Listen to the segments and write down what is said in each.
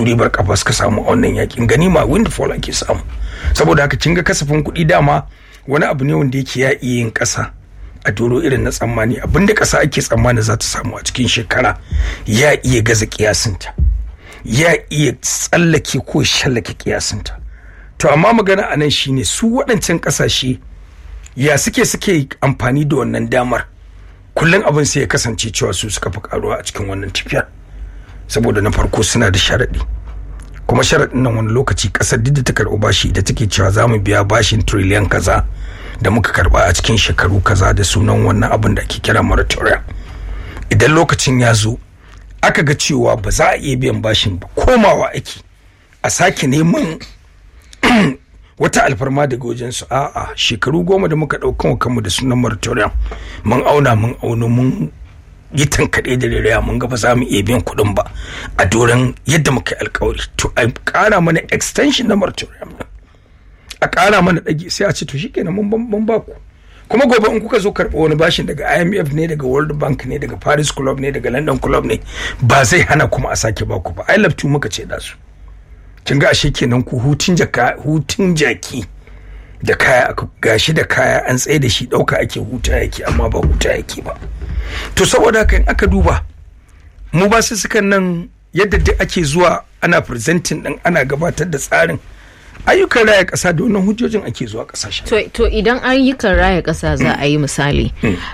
ribar kafa suka samu a wannan yakin ganima windfall ake samu saboda haka kin ga kasafin kuɗi dama wani abu ne wanda yake ya iya yin ƙasa a doro irin na tsammani abinda ƙasa ake tsammani za ta samu a cikin shekara ya iya gaza kiyasinta ya iya tsallake ko shallake kiyasinta to amma magana a nan shine su waɗancan ƙasashe ya suke suke amfani da wannan damar kullum abin sai ya kasance cewa su suka fi karuwa a cikin wannan tafiyar saboda na farko suna da sharaɗi kuma sharaɗin nan wani lokaci ƙasar duk da ta karɓi bashi da take cewa za mu biya bashin triliyan kaza da muka karɓa a cikin shekaru kaza da sunan wannan abin da ake kira moratorium idan lokacin ya zo aka ga cewa ba za a iya biyan bashin ba komawa ake a sake neman wata alfarma daga wajensu a'a shekaru goma da muka ɗaukan kanmu da sunan moratorium mun auna mun auna mun yi tankaɗe da rariya mun ga ba za mu iya biyan kuɗin ba a doron yadda muka yi alkawari to a ƙara mana extension na moratorium a ƙara mana ɗage sai a ce to shikenan mun ba ku kuma gobe in kuka zo karɓa wani bashin daga IMF ne daga World Bank ne daga Paris Club ne daga London Club ne ba zai hana kuma a sake baku ba I love muka ce da su kin ga ashe kenan ku hutun jaka hutun jaki da kaya aka gashi da kaya an tsaye da shi ɗauka ake huta yake amma ba huta yake ba to saboda haka in aka duba mu ba su sukan nan yadda duk ake zuwa ana presenting din ana gabatar da tsarin ayyukan raya ƙasa da wannan hujjojin ake zuwa ƙasashen. To, to idan ayyukan raya ƙasa za a yi misali,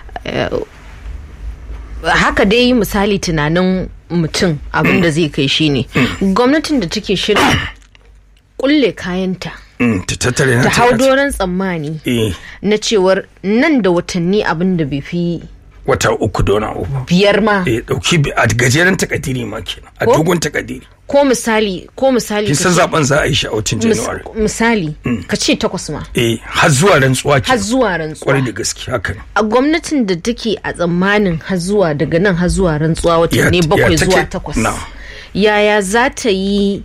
haka dai misali tunanin mutum abin da zai kai shi ne, gwamnatin da take shirin kulle kayanta. ta tattare ta hau doron tsammani na cewar nan da watanni abin da bai fi wata uku da wani abu biyar ma eh dauki a gajeren takadiri ma kenan a dogon takadiri ko misali ko misali kin san zaben za a yi shi a watan January misali ka ce takwas ma eh har zuwa rantsuwa har zuwa rantsuwa kwarai da gaske haka ne a gwamnatin da take a tsammanin har zuwa daga nan har zuwa rantsuwa watanni bakwai zuwa takwas yaya za ta yi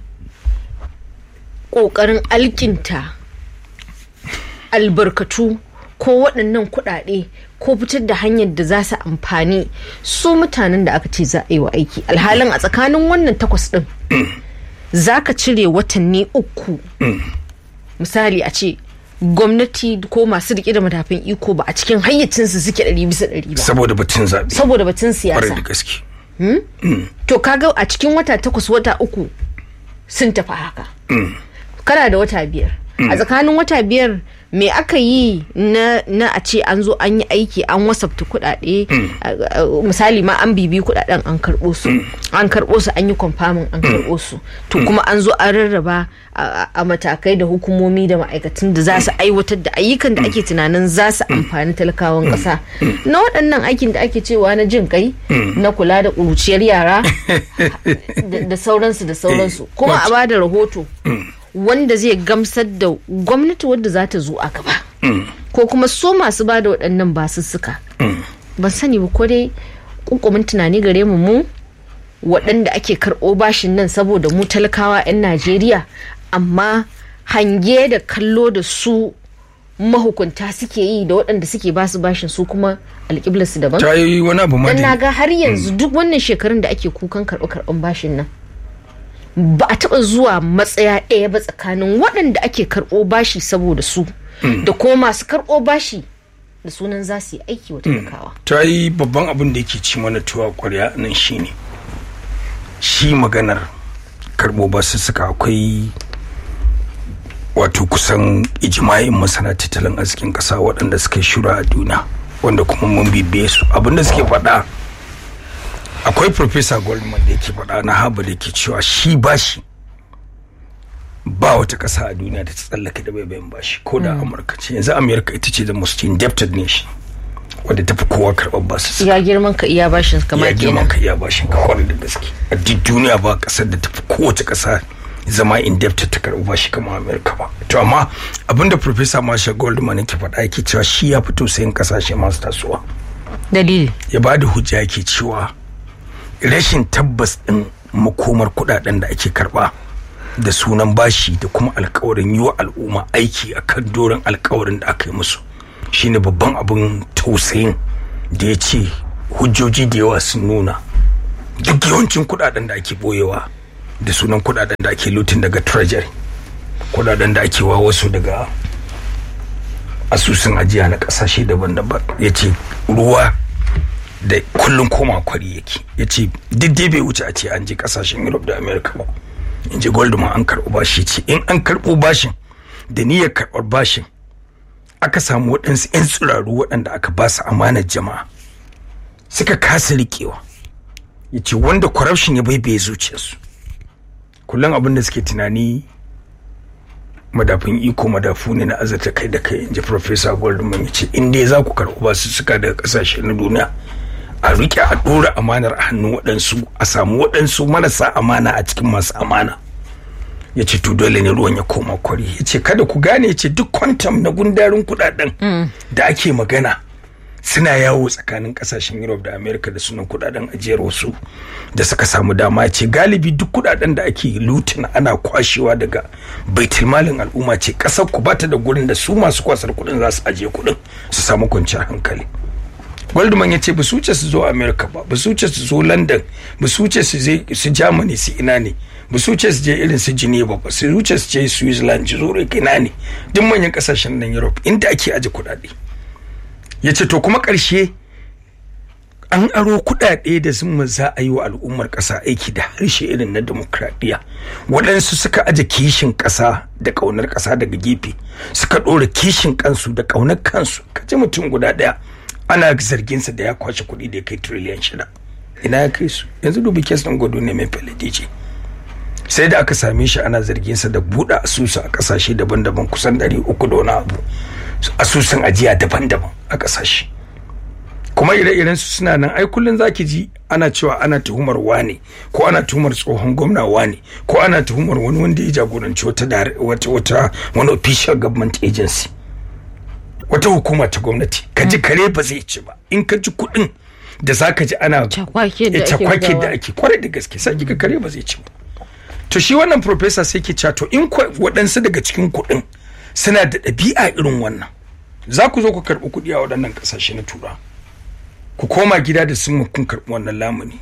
kokarin alkinta albarkatu ko waɗannan kuɗaɗe ko fitar da hanyar da za su amfani su mutanen da aka ce za a yi wa aiki alhalin a tsakanin wannan takwas ɗin za ka cire watanni uku misali a ce gwamnati ko masu riƙe da matafin iko ba a cikin hayyacinsu suke ɗari bisa ɗari ba saboda batun zaɓe saboda batun siyasa da gaske to kaga a cikin wata takwas wata uku sun tafi haka kana da wata biyar a tsakanin wata biyar me aka yi na, na a ce an zo an yi aiki an wasafta kuɗaɗe misali ma an bibi kuɗaɗen an karɓo su an karɓo su an yi kwamfamin an karɓo su to kuma an zo an rarraba a matakai da hukumomi da ma'aikatan da za su aiwatar da ayyukan da ake tunanin za su amfani talakawan ƙasa na waɗannan aikin da ake cewa na jin kai na kula da ƙuruciyar yara da sauransu da sauransu kuma a ba da rahoto wanda zai gamsar da gwamnati wadda za ta zo a gaba ko kuma so masu ba da waɗannan basussuka ban sani ba ko dai ƙunƙumin tunani gare mu mu waɗanda ake karɓo bashin nan saboda mu talakawa 'yan najeriya amma hange da kallo da su mahukunta suke yi da waɗanda suke basu bashin su kuma alƙiblarsu daban ta yi wani abu ma dan na ga har yanzu duk wannan shekarun da ake kukan karɓo karɓan bashin nan ba a taɓa zuwa matsaya ɗaya ba tsakanin waɗanda ake karɓo bashi saboda su da kuma masu karɓo bashi da sunan za su yi aiki wa talakawa. ta yi babban abin da yake ci mana tuwa kwarya nan shine shi maganar karɓo basu suka akwai wato kusan ijima'in masana tattalin arzikin ƙasa waɗanda suka shura a duniya wanda kuma mun bibiye su abinda suke faɗa akwai professor goldman da yake faɗa na harvard da ke cewa shi bashi ba wata ƙasa a duniya da ta tsallake da baibayin bashi ko da amurka ce yanzu amurka ita ce the most indebted nation wadda ta fi kowa karɓar basu ya girman ka iya bashin kamar ya girman ka iya bashin ka kwarai da gaske a duk duniya ba ƙasar da ta fi kowace ƙasa zama indebted ta karɓi bashi kamar amurka ba to amma abinda professor marshall goldman yake faɗa yake cewa shi ya fito sayan ƙasashe masu tasowa dalili ya ba da hujja yake cewa rashin tabbas ɗin makomar kuɗaɗen da ake karɓa da sunan bashi da kuma alkawarin yi wa al'umma aiki a kan doron alkawarin da aka yi musu shine babban abin tausayin da ya ce hujjoji da yawa sun nuna duk yawancin kuɗaɗen da ake boyewa da sunan kudaden da ake lutin daga treasury kudaden da ake wa wasu daga asusun ajiya na kasashe daban-daban ya ce ruwa da kullum koma kwari yake ya ce dai bai wuce a ce an je kasashen europe da america ba in ji goldman an karɓo bashi ce in an karɓo bashin da niyyar karɓar bashin aka samu waɗansu 'yan tsiraru waɗanda aka ba su amanar jama'a suka kasa riƙewa ya ce wanda corruption ya baibaye zuciyarsu kullum abin da suke tunani madafin iko madafu ne na azarta kai da kai inji professor goldman ya ce in dai za ku karɓi basu suka daga ƙasashe na duniya a rike a ɗora amanar a hannun waɗansu a samu waɗansu marasa amana a cikin masu amana ya ce to dole ne ruwan ya koma kwari ya ce kada ku gane ya ce duk kwantam na gundarin kuɗaɗen da ake magana suna yawo tsakanin kasashen europe da america da sunan kudaden ajiyar wasu da suka samu dama ce galibi duk kudaden da ake lutin ana kwashewa daga baitulmalin al'umma ce kasar ku bata da gurin da su masu kwasar kudin za su ajiye kudin su samu kwanciyar hankali goldman ya ce ba su wuce su zo america ba ba su wuce su zo london ba su wuce su germany su ina ne ba su wuce su je irin su geneva ba su wuce su je switzerland zurich ina ne duk manyan kasashen nan europe inda ake aje kudade ya ce to kuma ƙarshe an aro kuɗaɗe da zuma za a yi wa al'ummar ƙasa aiki da harshe irin na demokradiyya waɗansu suka aje kishin ƙasa da ƙaunar ƙasa daga gefe suka ɗora kishin kansu da ƙaunar kansu kaji mutum guda ɗaya ana zarginsa da ya kwashe kuɗi da ya kai tiriliyan shida ina ya kai su yanzu dubi kes ɗin gwado ne mai faladici sai da aka same shi ana zarginsa da buɗe asusu a ƙasashe daban-daban kusan ɗari uku da wani abu asusun ajiya daban-daban a ƙasashe kuma ire-iren su suna nan ai kullun zaki ji ana cewa ana tuhumar wane ko ana tuhumar tsohon gwamna wane ko ana tuhumar wani wanda ya jagoranci wata wata wata wani official government agency wata hukuma ta gwamnati ka ji kare ba zai ci ba in ka ji kuɗin da zaka ji ana cakwake da ake cakwake da bugawa. ake kwarai da gaske sai kika kare ba zai ci ba to shi wannan professor sai ke cewa to in kwa- waɗansu daga cikin kuɗin suna da ɗabi'a irin wannan za ku zo ku karɓi kuɗi a waɗannan ƙasashe na tura ku koma gida da sun kun karɓi wannan lamuni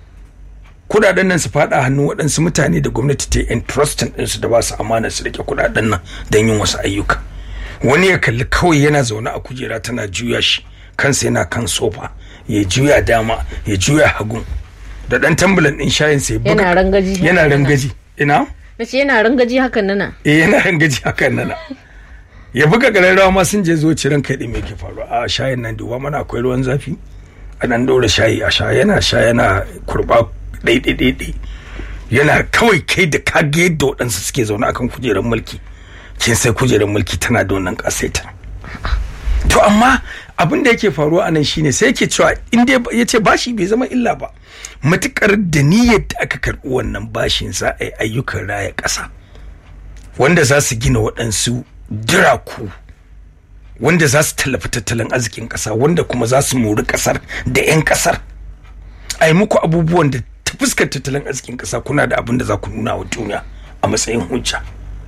kuɗaɗen nan su faɗa hannun waɗansu mutane da gwamnati ta yi entrusting ɗinsu da ba su amana su rike kuɗaɗen nan don yin wasu ayyuka wani ya kalli kawai yana zaune a kujera tana juya shi kansa yana kan sofa ya juya dama ya juya hagun da ɗan tambulan ɗin shayin sai buga Yana rangaji. yana rangaji ina na ce yana rangaji hakan nana eh yana rangaji hakan nana ya buga ƙararrawa ma sun je zo ciran kai ɗin me ke faruwa a shayin nan duba mana akwai ruwan zafi a nan ɗora shayi a sha yana sha yana kurɓa ɗaiɗaiɗaiɗai yana kawai kai da kage yadda waɗansu suke zaune akan kujerar mulki kin sai kujerar mulki tana da wannan ƙasaitar to amma abin da yake faruwa a nan shine sai yake cewa in dai ya ce bashi bai zama illa ba matukar da niyyar da aka karɓi wannan bashin za a yi ayyukan raya ƙasa wanda za su gina waɗansu diraku wanda za su tallafi tattalin arzikin ƙasa wanda kuma za su mori ƙasar da 'yan ƙasar a yi muku abubuwan da ta fuskar tattalin arzikin ƙasa kuna da abin da za ku nuna wa duniya a matsayin hujja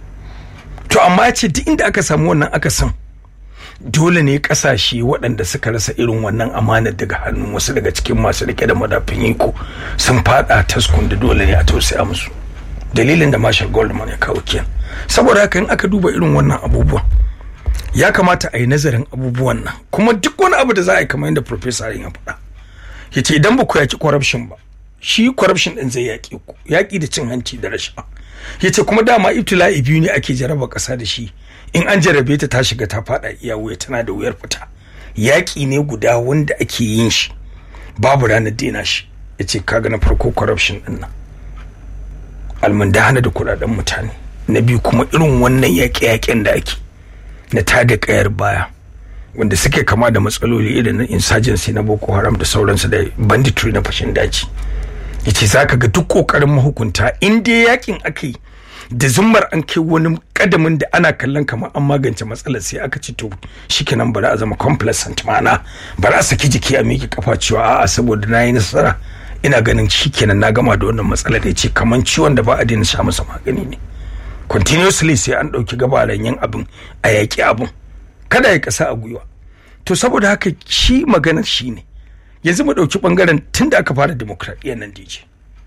to amma ya ce duk inda aka samu wannan aka san dole ne kasashe waɗanda suka rasa irin wannan amanar daga hannun wasu daga cikin masu rike da madafin iko sun fada taskun da dole ne a tausaya musu dalilin da marshal goldman ya kawo kenan saboda haka in aka duba irin wannan abubuwan ya kamata a yi nazarin abubuwan nan kuma duk wani abu da za a yi kamar yadda professor ya faɗa ya ce idan ba ku yaki corruption ba shi corruption din zai yaƙi ku yaƙi da cin hanci da rashawa ya ce kuma dama ibtila'i biyu ne ake jaraba ƙasa da shi in an jarabe ta ta shiga ta faɗa iya wuya tana da wuyar fita yaƙi ne guda wanda ake yin shi babu ranar daina shi ya ce kaga na farko corruption din nan almundahana da kuɗaɗen mutane na biyu kuma irin wannan yaƙe-yaƙen da ake na tada ƙayar baya wanda suke kama da matsaloli irin na insurgency na boko haram da sauransu da banditry na fashin daji yace za ka ga duk kokarin mahukunta in dai yakin aka yi da zummar an kai wani kadamin da ana kallon kamar an magance matsalar sai aka ci to shikenan bari a zama complacent ma'ana bari a saki jiki a miƙe kafa cewa a'a saboda na yi nasara ina ganin shikenan na gama da wannan matsalar ya ce kamar ciwon da ba a daina sha masa magani ne continuously sai an ɗauki gabaran yin abin a yaƙi abin kada ya kasa a gwiwa to saboda haka shi maganar shi ne yanzu mu ɗauki ɓangaren tun da aka fara demokradiyyar nan dj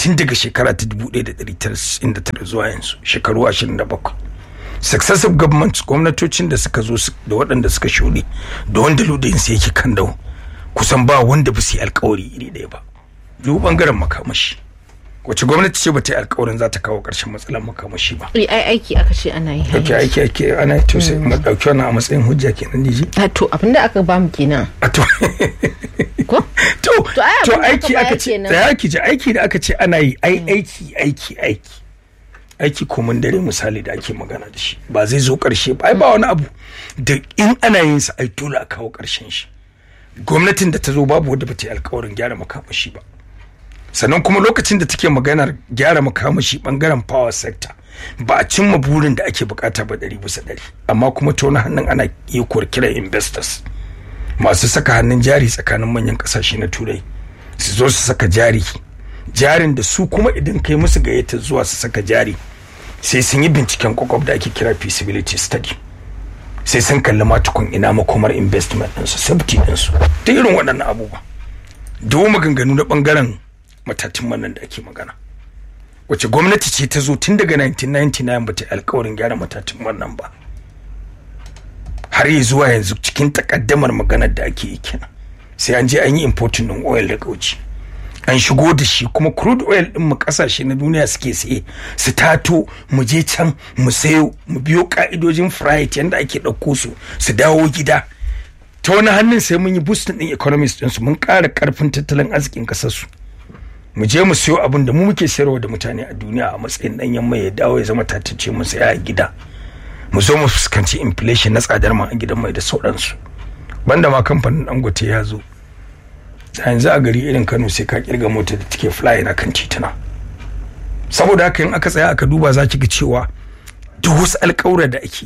tun daga shekara ta 1999 zuwa yanzu shekaru 27 successive governments gwamnatocin da suka zo da waɗanda suka shuɗe da wanda ludayinsu yake kan dawo kusan ba wanda ba su yi alkawari iri ɗaya ba duk bangaren makamashi wace gwamnati ce ba ta yi alkawarin za ta kawo ƙarshen matsalar makamashi ba ai aiki aka ce ana yi ake aiki ake ana yi to sai mu ɗauki wannan a matsayin hujja kenan diji a to abinda aka ba mu kenan a to ko to To, ai to abin da aiki aka aka bayar ce kenan. da aiki ji aiki da aka ce ana yi ai aiki aiki aiki aiki komin dare misali da ake magana da shi ba zai zo karshe ba ai ba wani abu da in ana yin sa ai dole a kawo karshen shi gwamnatin da ta zo babu wadda ba ta yi alkawarin gyara makamashi ba sannan kuma lokacin da take maganar gyara makamashi bangaren power sector ba a cimma burin da ake bukata ba ɗari bisa ɗari amma kuma ta wani hannun ana iya kiran investors masu saka hannun jari tsakanin manyan kasashe na turai su zo su saka jari jarin da su kuma idan kai musu gayyata zuwa su saka jari sai sun yi binciken kwakwab da ake kira feasibility study sai sun kalli matukun ina makomar investment ɗinsu safety ɗinsu ta irin waɗannan abubuwa dawo maganganu na ɓangaren matatun manan da ake magana wace gwamnati ce ta zo tun daga 1999 ba ta yi alkawarin gyara matatun manan ba har yi zuwa yanzu cikin takaddamar maganar da ake yi kenan sai an je an yi importing din oil daga waje an shigo da shi kuma crude oil din mu kasashe na duniya suke saye su tato mu je can mu sayo mu biyo ka'idojin freight yanda ake ɗauko su su dawo gida ta wani hannun sai mun yi boosting din economies din su mun ƙara ƙarfin tattalin arzikin ƙasar su mu je mu siyo abin da mu muke sayarwa da mutane a duniya a matsayin ɗanyen mai ya dawo ya zama tatacce mu saya a gida mu zo mu fuskanci inflation na tsadar man a gidan mai da sauransu banda ma kamfanin dangote ya zo da yanzu a gari irin kano sai ka kirga mota da take fly na kan tituna saboda haka in aka tsaya aka duba za ki ga cewa duk wasu alƙawura da ake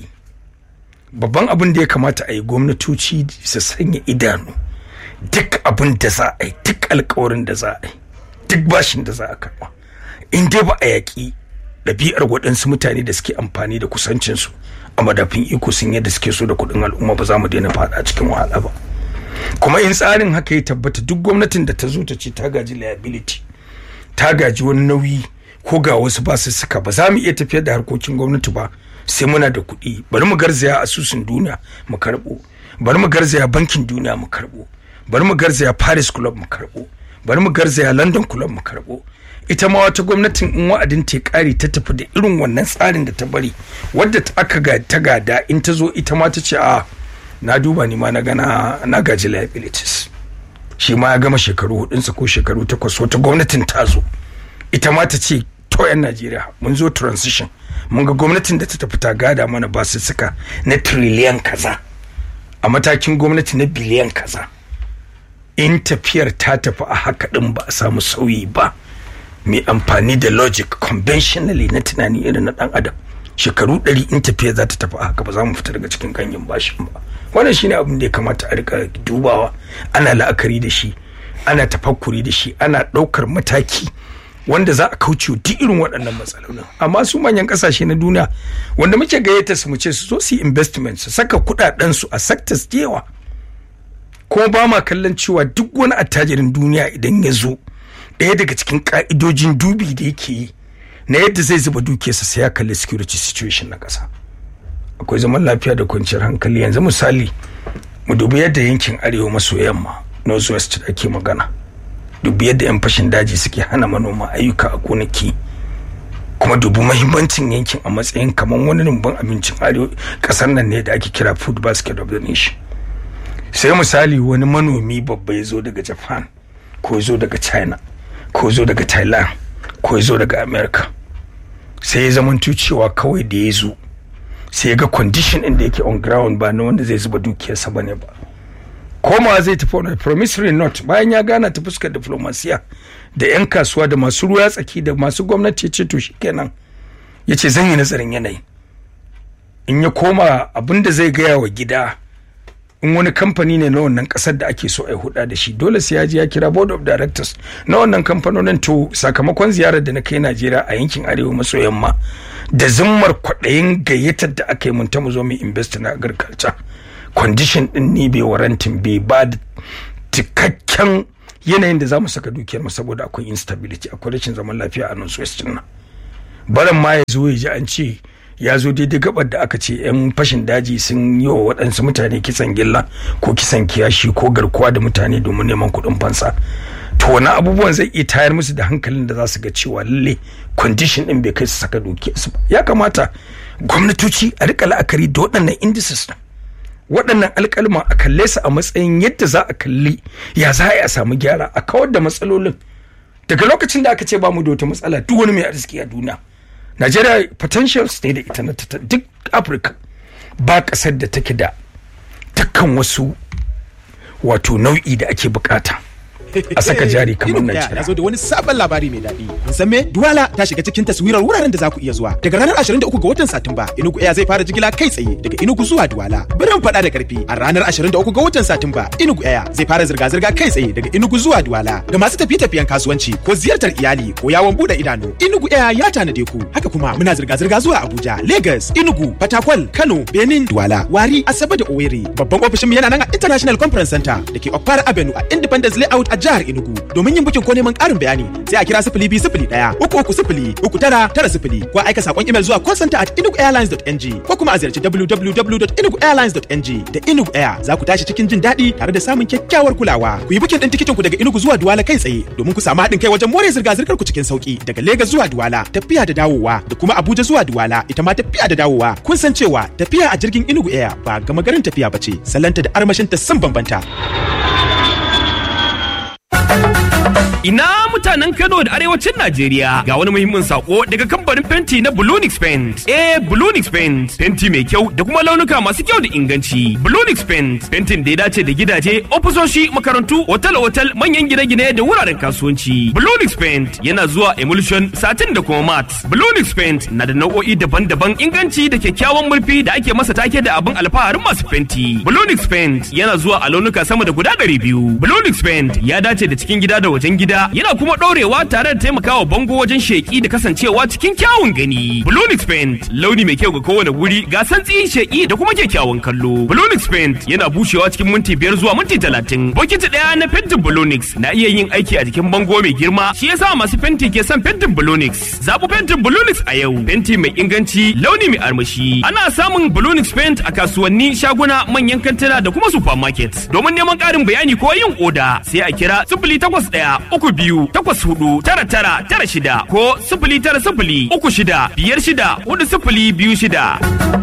babban abin da ya kamata a yi gwamnatoci su sanya idanu duk abin da za a yi duk alƙawarin da za a yi duk bashin da za a karɓa in dai ba a yaƙi ɗabi'ar waɗansu mutane da suke amfani da kusancinsu a madafin iko sun yadda suke so da kuɗin al'umma ba za mu daina faɗa cikin wahala ba kuma in tsarin haka ya tabbata duk gwamnatin da ta zo ta ce ta gaji liability ta gaji wani nauyi ko ga wasu ba su suka ba za mu iya tafiyar da harkokin gwamnati ba sai muna da kuɗi bari mu garzaya asusun duniya mu karɓo bari mu garzaya bankin duniya mu karɓo bari mu garzaya paris club mu karɓo bari mu garzaya london club mu karɓo ita ma wata gwamnatin in wa'adin ta kare ta tafi da irin wannan tsarin da ta bari wadda ta aka ga ta gada in ta zo ita ma ta ce a na duba ni ma na gana na gaji liabilities shi ma ya gama shekaru hudunsa ko shekaru takwas wata gwamnatin ta zo ita ma ta ce to yan najeriya mun zo transition mun ga gwamnatin da ta tafi ta gada mana ba su suka na triliyan kaza a matakin gwamnati na biliyan kaza in tafiyar ta tafi a haka din ba a samu sauyi ba mai amfani da logic conventionally na tunani irin na dan adam shekaru ɗari in tafiya za ta tafi haka ba za mu fita daga cikin ganyen bashin ba wannan shine abin da ya kamata a rika dubawa ana la'akari da shi ana tafakkuri da shi ana ɗaukar mataki wanda za a kauce duk irin waɗannan matsalolin amma su manyan ƙasashe na duniya wanda muke gayyata su mu ce su zo su yi investment su saka kuɗaɗen su a sectors da yawa kuma ba ma kallon cewa duk wani attajirin duniya idan ya zo ɗaya daga cikin ƙa'idojin dubi da yake yi na yadda zai zuba dukiyarsa sai ya kalli security situation na ƙasa akwai zaman lafiya da kwanciyar hankali yanzu misali mu dubi yadda yankin arewa maso yamma north west da ake magana dubi yadda yan fashin daji suke hana manoma ayyuka a gonaki kuma dubi mahimmancin yankin a matsayin kamar wani rumbun abincin arewa ƙasar nan ne da ake kira food basket of the nation sai misali wani manomi babba ya zo daga japan ko ya zo daga china ko zo daga thailand ko zo daga america sai ya zamanto cewa kawai da ya zo sai ya ga condition ɗin da yake on ground ba na wanda zai zuba dukiyarsa ba ne ba koma zai tafi wani promissory note bayan ya gana ta fuskar diplomasiya da 'yan kasuwa da masu ruwa tsaki da masu gwamnati ya ce to shikenan ya ce zan yi nazarin yanayi in ya koma abin da zai gaya wa gida in wani kamfani ne na wannan kasar da ake so a yi huda da shi dole sai ya je ya kira board of directors na wannan kamfanonin to sakamakon ziyarar da na kai Najeriya a yankin arewa maso yamma da zimmar kwaɗayin gayyatar da aka yi mun ta mu zo mu invest na agriculture condition din ni bai warantin bai ba da cikakken yanayin da za mu saka dukiyar mu saboda akwai instability akwai rashin zaman lafiya a nan west nan baran ma ya zo ya ji an ce ya zo daidai gabar da aka ce yan fashin daji sun yi wa waɗansu mutane kisan gilla ko kisan kiyashi ko garkuwa da mutane domin neman kuɗin fansa to wani abubuwan zai iya tayar musu da hankalin da za su ga cewa lalle condition din bai kai su saka dukiyarsu ba ya kamata gwamnatoci a rika la'akari da waɗannan indices din waɗannan alƙalma a kalle su a matsayin yadda za a kalli ya za a samu gyara a kawar da matsalolin daga lokacin da aka ce ba mu da wata matsala duk wani mai arziki a duniya Najeriya potentials ne da ita na duk Afirka ba ƙasar da take da dukkan wasu wato nau'i da ake bukata. a saka jari kamar Najeriya. Ya zo da wani sabon labari mai daɗi. Kun san me? Duwala ta shiga cikin taswirar wuraren da za ku iya zuwa. Daga ranar 23 ga watan Satumba, Enugu Air zai fara jigila kai tsaye daga Enugu zuwa Duwala. Birin faɗa da ƙarfi. A ranar 23 ga watan Satumba, Enugu Air zai fara zirga-zirga kai tsaye daga Enugu zuwa Duwala. Ga masu tafiye-tafiyen kasuwanci ko ziyartar iyali ko yawon buɗe idanu, Enugu Air ya tanade ku. Haka kuma muna zirga-zirga zuwa Abuja, Lagos, Enugu, Fatakwal, Kano, Benin, Duwala, Wari, Asabe da Owerri. Babban ofishinmu yana nan a International Conference Center da ke Okpara Avenue a Independence Layout a jihar Enugu. Domin yin bukin ko neman ƙarin bayani sai a kira sifili biyu sifili ɗaya uku uku sifili uku tara tara sifili ko aika saƙon imel zuwa call center at enuguairlines.ng ko kuma a ziyarci www.enuguairlines.ng da Enugu Air za ku tashi cikin jin daɗi tare da samun kyakkyawar kulawa. Ku yi bukin ɗin tikitin ku daga Enugu zuwa Duwala kai tsaye domin ku samu haɗin kai wajen more zirga-zirgar ku cikin sauki daga Legas zuwa Duwala tafiya da dawowa da kuma Abuja zuwa Duwala ita ma tafiya da dawowa. Kun san cewa tafiya a jirgin Enugu Air ba gama garin tafiya ba ce salanta da armashinta sun bambanta. Ina mutanen Kano da arewacin Najeriya ga wani muhimmin sako daga kamfanin fenti na Bulunix Paint. Eh Bulunix Paint fenti mai kyau da kuma launuka masu kyau da inganci. Bulunix Paint fentin da ya dace da gidaje, ofisoshi, makarantu, otal-otal, manyan gine-gine da wuraren kasuwanci. Bulunix Paint yana zuwa emulsion, satin da kuma mat. Bulunix Paint na da nau'o'i daban-daban inganci da kyakkyawan murfi da ake masa take da abin alfaharin masu fenti. Bulunix Paint yana zuwa a launuka sama da guda ɗari biyu. Bulunix Paint ya dace da cikin gida da wajen gida yana kuma ɗorewa tare da taimakawa bango wajen sheƙi da kasancewa cikin kyawun gani. Blonix Paint launi mai kyau ga kowane wuri ga santsi sheƙi da kuma kyakkyawan kallo. Blonix Paint yana bushewa cikin minti biyar zuwa minti talatin. Bokiti ɗaya na fentin Blonix na iya yin aiki a jikin bango mai girma shi yasa masu fenti ke son fentin Blonix. Zaɓi fentin Blonix a yau. Fenti mai inganci launi mai armashi. Ana samun Blonix Paint a kasuwanni shaguna manyan kantuna da kuma supermarket. Domin neman ƙarin bayani ko yin oda sai a kira sifili takwas ɗaya uku biyu takwas hudu tara tara tara shida ko sifili tara sifili uku shida biyar shida hudu sifili biyu shida.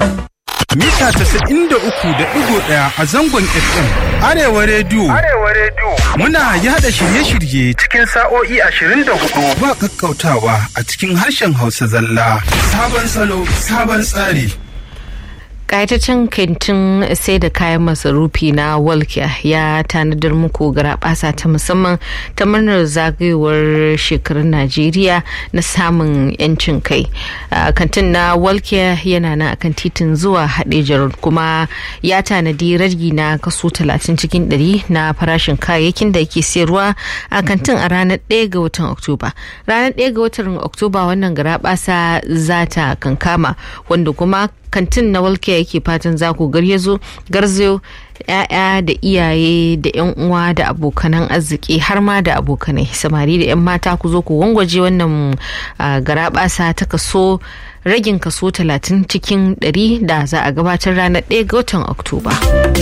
Mita casa'in da uku da ɗigo ɗaya a zangon FM. Arewa Rediyo. Arewa rediyo Muna yada shirye-shirye cikin sa'o'i ashirin da hudu. ba kakkautawa a cikin harshen Hausa zalla. Sabon salo, sabon tsari. kayataccen kantin sai da kayan masarufi na walkiya ya tanadar muku garabasa ta musamman ta murnar zagayowar shekarun najeriya na samun yancin kai Ah, kantin na walkiya yana na akan titin zuwa hadejar kuma ya tanadi ragi na kaso 30 cikin 100 na farashin kayayyakin da yake sayarwa a kantin a ranar 1 ga watan oktoba ranar 1 ga watan oktoba wannan garabasa za ta kankama wanda kuma kantin na walke yake fatan za ku garyazo garzayo ya'ya da iyaye da yan uwa da abokanan arziki har ma da abokanai samari da yan mata ku zo ku gwangwaje wannan ah, garabasa ta kaso ragin kaso 30 cikin 100 da za a gabatar ranar 1 ga watan oktoba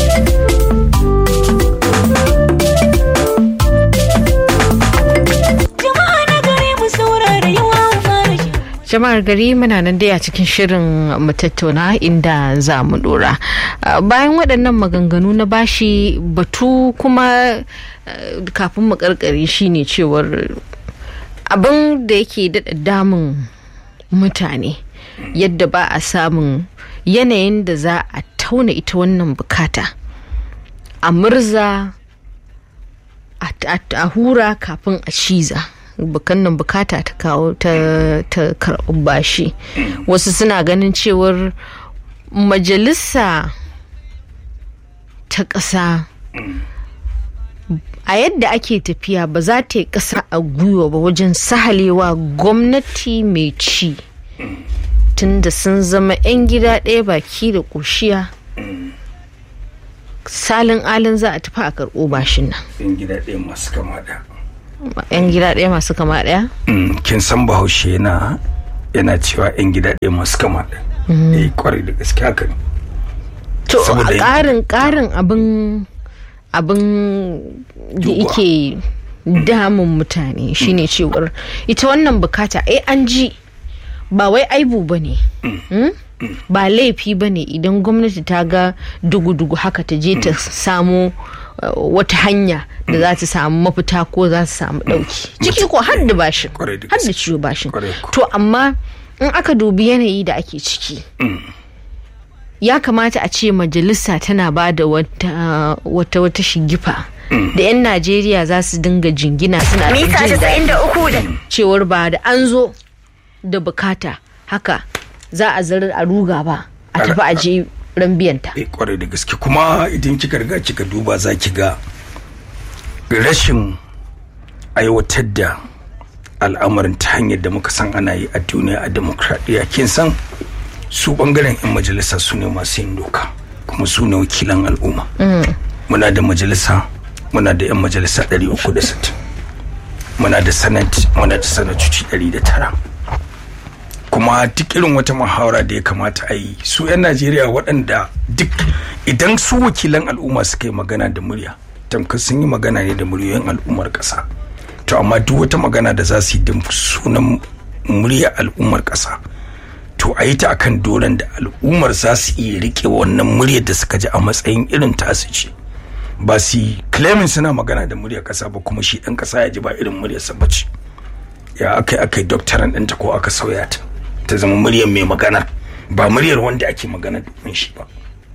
Jama'a na gari mu saurara yawa fara shi. jama'ar gari muna nan dai a cikin shirin mu tattauna inda za mu dora Ah, bayan waɗannan maganganu na bashi batu kuma ah, kafin mu karkare shine cewar abin da yake daɗa damun mutane yadda ba a samun yanayin da za a tauna ita wannan bukata a murza a- a a hura kafin a ciza bukan nan bukata ta kawo ta ta karɓi bashi wasu suna ganin cewar majalisa ta ƙasa a yadda ake tafiya ba za ta yi ƙasa a gwiwa ba wajen sahalewa gwamnati mai ci tunda sun zama 'yan gida ɗaya baki da ƙoshiya salin alin za a tafi a karɓo bashin nan Yan gida ɗaya masu kama da. yan gida ɗaya masu kama ɗaya Mm, kin san bahaushe yana yana cewa yan gida ɗaya masu kama ɗaya eh kwarai da gaske haka ne to Saboda a yanki- ƙarin ƙarin abin abin da Duba. yake damun mutane shine cewar ita wannan bukata ai an ji ba wai aibu ba ne ba laifi ba ne idan gwamnati ta ga dugu-dugu haka ta je ta samu uh, wata hanya da za ta samu mafita ko za ta samu ɗauki ciki ko har da bashin Kwarai da har da gaske. ciwo bashin Kwarai ko. to amma in aka dubi yanayi da ake ciki ya kamata a ce majalisa tana ba da wata wata wata shigifa da 'yan najeriya za su dinga jingina suna ɗan Mita jin daɗi 93 da cewar ba da an zo da bukata haka za a zarar a ruga ba a tafi a je ran biyanta eh kwarai da gaske kuma idan kika riga kika duba za ki ga rashin aiwatar da al'amarin ta hanyar da muka san ana yi a duniya a demokradiyya kin san su bangaren 'yan majalisa su ne masu yin doka kuma su ne wakilan al'umma muna da majalisa muna da 'yan majalisa 360 muna da senate muna da sanatoci 109 kuma duk irin wata muhawara da ya kamata a yi su 'yan najeriya waɗanda duk idan su wakilan al'umma suka yi magana da murya tamkar sun yi magana ne da muryoyin al'ummar ƙasa to amma duk wata magana da za su yi da sunan murya al'ummar ƙasa to a yi ta akan doron da al'ummar za su iya rike wannan muryar da suka ji a matsayin irin tasu ce ba su yi claiming suna magana da muryar ƙasa ba kuma shi ɗan ƙasa ya ji ba irin muryarsa ba ce ya aka yi aka yi doktoran ɗinta ko aka sauya ta ta zama muryar mai magana ba muryar wanda ake magana domin shi ba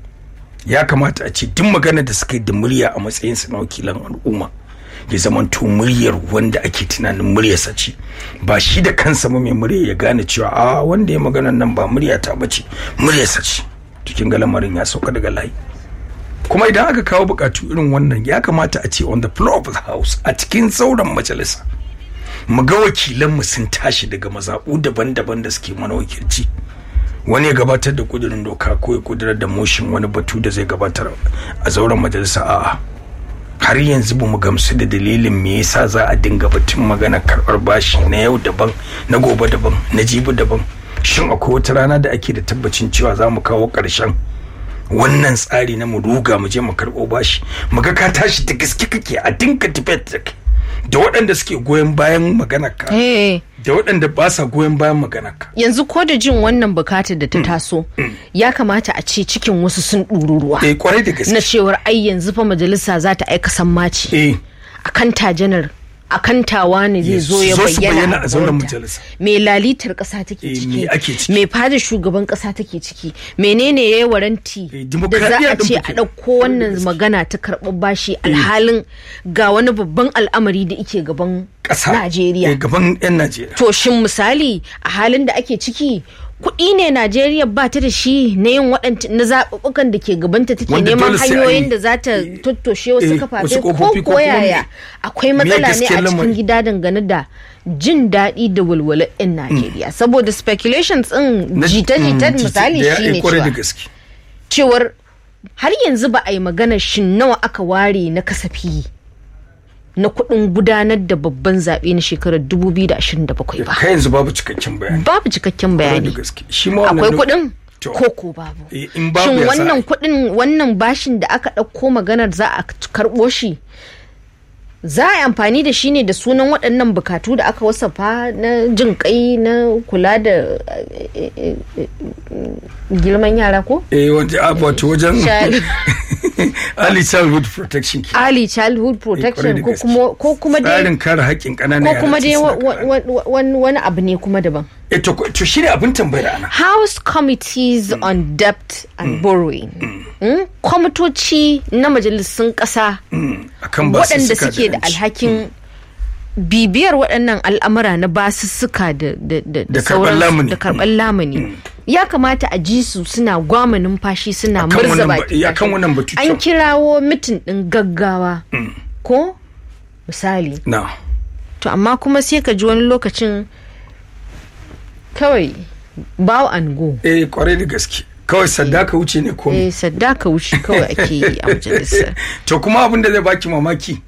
ya kamata a ce duk magana da suka yi da murya a matsayin su na wakilan al'umma ya zama to muryar wanda ake tunanin muryarsa ce ba shi da kansa ba mai murya ya gane cewa a wanda ya magana nan ba murya ta bace muryarsa ce cikin ga lamarin ya sauka daga layi kuma idan aka kawo bukatu irin wannan ya kamata a ce on the floor of the house a cikin sauran majalisa mu ga wakilanmu sun tashi daga mazaɓu daban-daban da suke mana wakilci wani ya gabatar da kudurin doka ko ya kudurar da motion wani batu da zai gabatar a zauren majalisa a'a har yanzu ba mu gamsu da dalilin me yasa za a dinga batun magana karɓar bashi na yau daban na gobe daban na jibi daban shin akwai wata rana da ake da tabbacin cewa za mu kawo ƙarshen wannan tsari na mu ruga mu je mu karɓo bashi mu ga ka tashi da gaske kake a dinka debate da kai da waɗanda suke goyon bayan maganar ka Eh, da waɗanda ba sa goyon bayan maganar ka yanzu ko da jin wannan bukatar da ta taso ya kamata a ce cikin wasu sun ɗuru ruwa eh kwarai da gaske na cewar ai yanzu fa majalisa za ta aika sammaci eh a kan tajanar a kan tawa ne zai Yes, zo ya zo su bayyana bayyana a zauren gabanta. majalisa. me lalitar kasa take Eh, ciki me ake ciki? me fada shugaban kasa take ciki menene ya yi waranti Eh, da za dimokuraɗiyya a ɗin ce fa a kenan. ɗauko wannan magana ta karɓar bashi alhalin ga wani babban al'amari da ike gaban ƙasa Najeriya eh, gaban 'yan Najeriya to shin misali a halin da ake ciki kuɗi ne Najeriya ba ta da shi na yin waɗanta na zaɓuɓɓukan da ke gabanta take Wanda neman dole sai hanyoyin an yi- da za ta eh, tattoshe wasu eh, kafafe wasu ko ƙofofi ko kuma koyaya me- akwai me matsala ne a gaskiyar cikin lamari? gida dangane da jin daɗi da walwalar 'yan Najeriya saboda speculations ɗin Na- jita-jitar mm, misali da ya- eh, shine kwarai da cewa gaske cewar har yanzu ba a yi magana shin nawa aka ware na kasafi na kuɗin gudanar da babban zaɓe na shekarar 2027 ba kai yanzu babu cikakken bayani babu cikakken kwarai da bayani gaske shi ma wannan akwai lo- kuɗin To. ko ko babu Eh, in babu shin ya za a wannan yi? kuɗin wannan bashin da aka ɗauko maganar za a karɓo shi za a yi amfani da shi ne da sunan waɗannan bukatu da aka wasafa na jin kai na kula da eh, eh, eh, girman yara ko eh wajen ah, wato wajen Child- early childhood protection ke early childhood Eh, kwarai protection da ko gaske. kuma ko kuma dai tsarin kare haƙƙin ƙananan ko yara kuma dai tun wa- suna wa- ƙanana. wa- wani wani abu ne kuma daban eh to to shine abin tambayar ana House Committees on Debt and Borrowing. Mm? Kwamitoci na majalisun ƙasa akan ba waɗanda suke da alhakin bibiyar waɗannan al'amura na basussuka da da da Da karɓar sauransu, lamuni. da karɓar lamuni. Ya kamata a ji su suna gwama numfashi suna Akan murza wannan ba- baki. eh, akan wannan batu An kyau. kirawo mitin ɗin gaggawa. Ko? Misali. na To amma kuma sai ka ji wani lokacin kawai bow and go. eh kwarai da gaske kawai sadaka wuce ne ko eh sadaka wuce kawai ake yi a majalisar to kuma abin da zai baki mamaki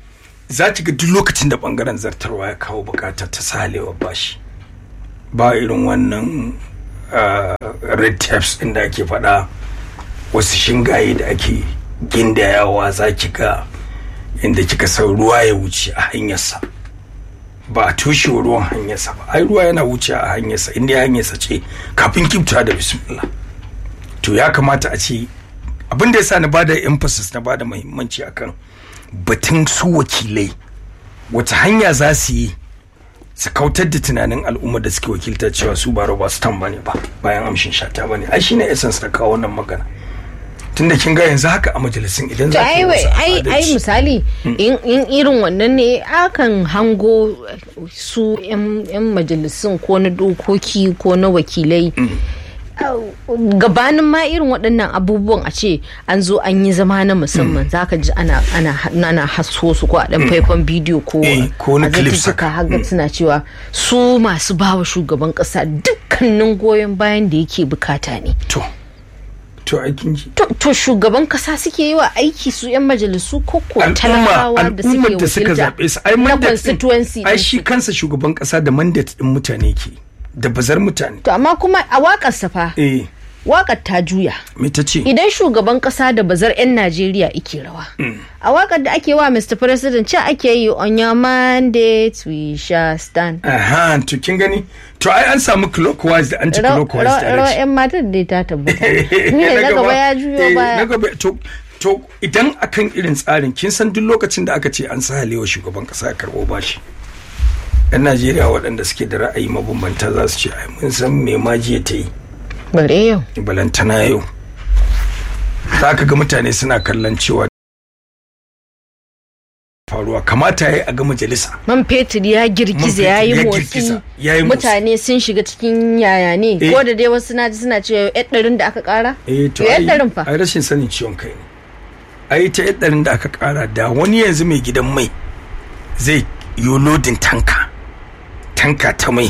za ki ga duk lokacin da bangaren zartarwa ya kawo bukatar ta salewa bashi ba irin wannan uh, red tapes din da ake faɗa wasu shingaye da ake gindayawa za ki ga inda kika san ruwa ya wuce a hanyarsa ba a toshe ruwan hanyarsa ba ai ruwa yana wuce a hanyarsa inda ya hanyarsa ce kafin kifta da bismillah to ya kamata a ce abin da ya sa na bada emphasis na bada muhimmanci akan batun su wakilai wata hanya za su yi su kautar da tunanin al'umma da suke wakilta cewa su ba roba stan ba ne ba bayan amshin shata ba ne ai shine essence na kawo wannan magana tunda kin ga yanzu haka a majalisun idan to za ki ai yi wai- wasu ai ai adalci misali in in irin wannan ne akan hango su yan yan majalisun ko na dokoki ko na wakilai Au, gabanin ma irin waɗannan abubuwan a ce an zo an yi zama na musamman zaka ji ana ana ana haso su ko a ɗan faifan bidiyo ko Eh, ko wani a clips zatuttuka haka. haka suna cewa su masu bawa shugaban ƙasa dukkanin goyon bayan da yake bukata ne to to aikin ji to, to shugaban kasa suke yi wa aiki su 'yan majalisu ko ko al'umma talakawa da suke al'ummar da suka wakilta zaɓe su ai na mandate constituency din ai din shi su. kansa shugaban kasa da mandate din mutane ke da bazar mutane to amma kuma a wakar fa eh wakar ta juya me ta ce idan shugaban kasa da bazar 'yan najeriya ike rawa a wakar da ake wa mr president ce ake yi on your mandate we shall stand aha to kin gani to ai an samu clockwise da anti-clockwise rawa direction 'yan matan dai ta tabbata ne na gaba ya juyo eh, na baya gaba to to idan akan irin tsarin kin san duk lokacin da aka ce an sa halewa shugaban kasa ya karbo bashi yan najeriya waɗanda suke da ra'ayi mabambanta za su ce ai mun san me ma jiya ta yi bare yau balantana yau za ka ga mutane suna kallon cewa faruwa kamata ya yi a ga majalisa man fetur ya girgiza Man ya yi fetur ya motsi girgiza, ya yi motsi. mutane sun shiga cikin yaya ne Eh. ko da dai wasu na ji suna cewa yan ɗarin da aka ƙara eh to yan ai ɗarin fa ai rashin sanin ciwon kai ne ai ta yaddarin da aka kara da wani yanzu mai gidan mai zai yi lodin tanka tanka ta mai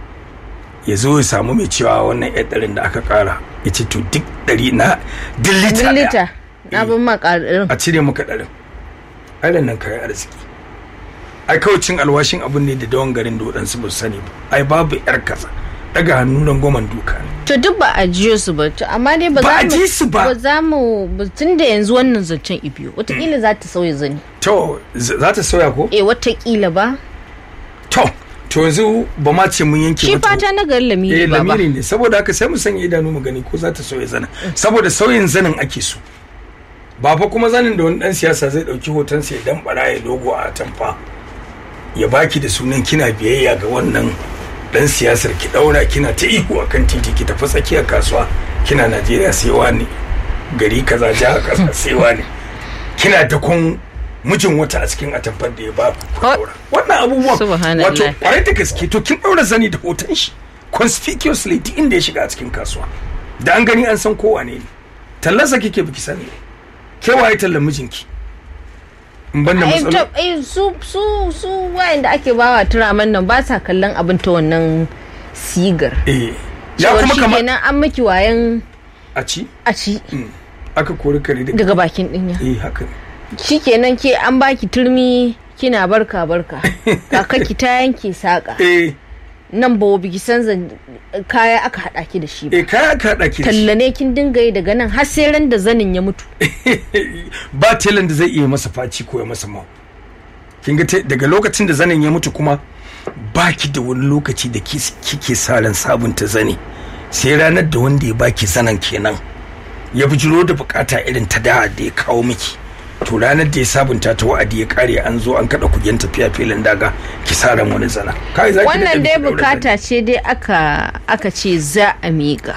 ya zo ya samu mai cewa wannan yaddarin da aka kara ya ce to duk ɗari na duk lita Duk ɗaya lita na bin ma ƙarin a cire maka ɗarin ai da nan kayan arziki ai kawai cin alwashin abin ne da dawan garin da waɗansu ba su sani ba ai babu yar kaza daga hannu nan goman duka ne to duk ba a jiyo su ba to amma dai ba Ba za a mu ji su ba. ba za mu ba- tun da yanzu wannan zancen ibiyo wataƙila za ta sauya zani to z- za ta sauya ko eh wataƙila ba to to yanzu ba ma ce mun yanke shi ba to- fata na garin lamiri eh ba ba lamiri ne saboda haka sai mu sanya idanu mu gani ko za ta sauya zanin saboda sauyin zanin ake so ba fa kuma zanin da wani dan siyasa zai dauki hoton sai dan baraye logo a tamfa ya baki da sunan kina biyayya ga wannan dan siyasar ki daura kina ta ihu akan titi ki tafi tsakiyar kasuwa kina Najeriya sai wani gari kaza jihar kaza sai wani kina da kun mijin wata a cikin atamfar da ya ba ku Ko- daura wannan abubuwan Subhanallah. wato kwarai da gaske to kin daura zani da hoton shi conspicuously duk inda ya shiga a cikin kasuwa da an gani an san kowa ne ne tallarsa kike biki sani ke waye tallar mijinki in ban da Ai, matsala to, ai, su su su wayanda ake bawa turaman nan ba sa kallon abin ta wannan sigar eh ya Cewar kuma shi kama kenan an miki wayan a ci a ci aka kori kare daga daga bakin dinya eh haka ne shikenan ke an baki turmi kina barka barka kakaki ta yanke saka eh nan ba biki san zan- kaya aka hada ki da shi ba eh kaya aka haɗa ki da shi. talla ne kin dinga yi daga nan har sai ran da zanin ya mutu ba telan da zai iya masa faci ko ya masa mau kin ga te- daga lokacin da zanen ya mutu kuma baki da wani lokaci da kis- kike sa ran sabunta zane sai ranar da wanda ya baki zanen kenan ya bijiro da bukata irin ta da da ya kawo miki to ranar da ya sabunta ta wa'adi ya kare an zo an kada kugen tafiya filin daga ki sa ran wani zana kai zaki wannan daɗe dai biki ɗaura bukata ce dai aka aka ce za a miƙa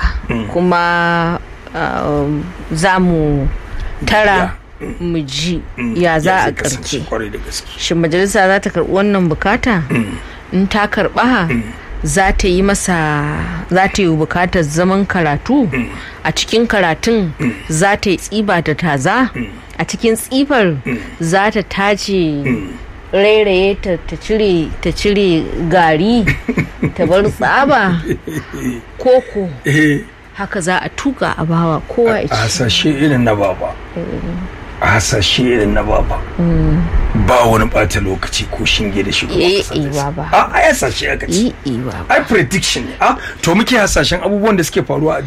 kuma um, za mu tara mu ji zane. ya za a zai kasance karke kwarai da gaske shin majalisa za ta karɓi wannan bukata in ta karɓa za ta yi masa za ta yi bukatar zaman karatu a cikin karatun za ta yi tsiba da taza a cikin tsifar za ta tace rairaye ta ta cire ta cire gari ta bar tsaba koko eh haka za a tuka a bawa kowa ya a ci hasashe irin na baba a hasashe irin na baba ba wani bata lokaci ko shinge da shugaban Eh, kasa eh, zai sa. baba. a ai hasashe aka ce yi iwa ai prediction ne a to muke hasashen abubuwan da suke faruwa a